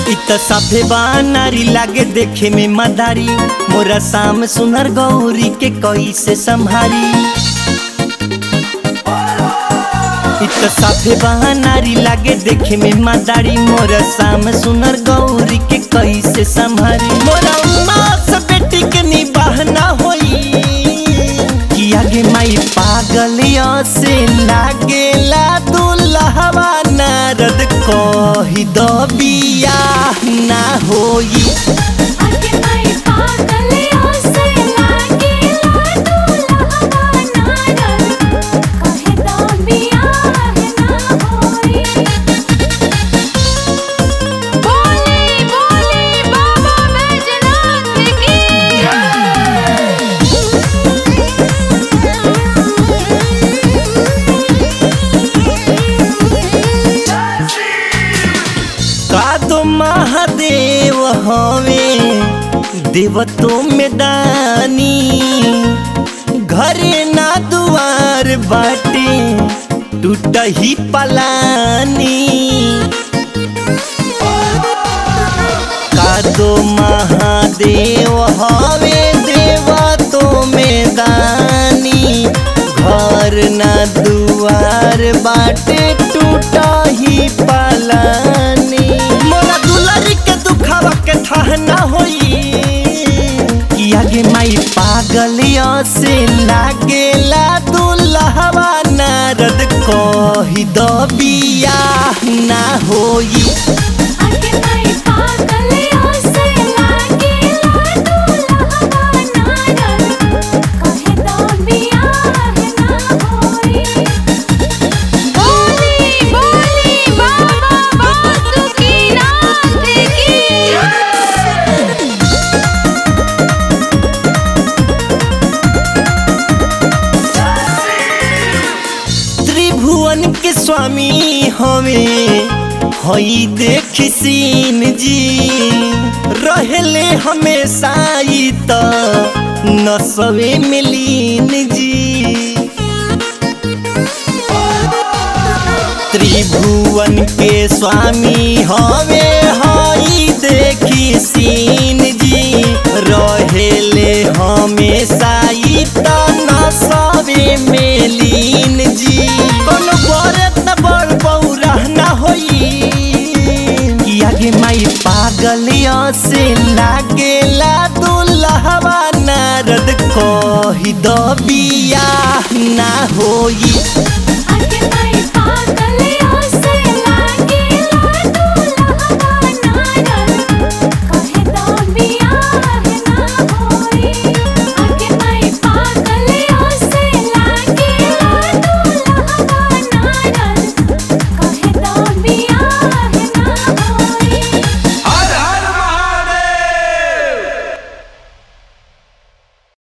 इत सभे नारी लागे देखे में मदारी मोरा शाम सुनर गौरी के कैसे संभारी इत सभे नारी लागे देखे में मदारी मोरा शाम सुनर गौरी के कैसे संभारी मोरा उमा से बेटी के निबाह ना होई कि आगे माई पागल से लागेला दुल्हवा नारद कही दो बियाह ना होई आगे माई पागल से लागेला दुल्हवा नारद कहे दो बियाह ना होई बोले बोले बाबा बैजनाथ की का तो महादेव हवे देव तो में दानी घरे ना दुआर बाटे टूट ही पलानी का तो महादेव हवे देव तो में दानी घर ना दुआर बाटे टूटा ही पालानी मोला दुलारी के दुखावा के थाह ना होई कि आगे माई पागल से लागेला दुल्हवा नारद कही दो बियाह ना होई आगे माई पागल से लागेला दुल्हवा नारद कहे दो बियाह ना होई बोली बोली बाबा बासुकीनाथ की त्रिभुवन के स्वामी हमें हई देख सीन जी रहले हमेशा ई त नसवे मिलीन जी त्रिभुवन के स्वामी हवे हई देखी सीन जी रहेले हमेशा ई त नसवे मेलीन जी कोनो बड़े त बड़ बौरा ना होई कि आगे माई पागल से लागेला दुल्हवा नारद कही दो बियाह ना होई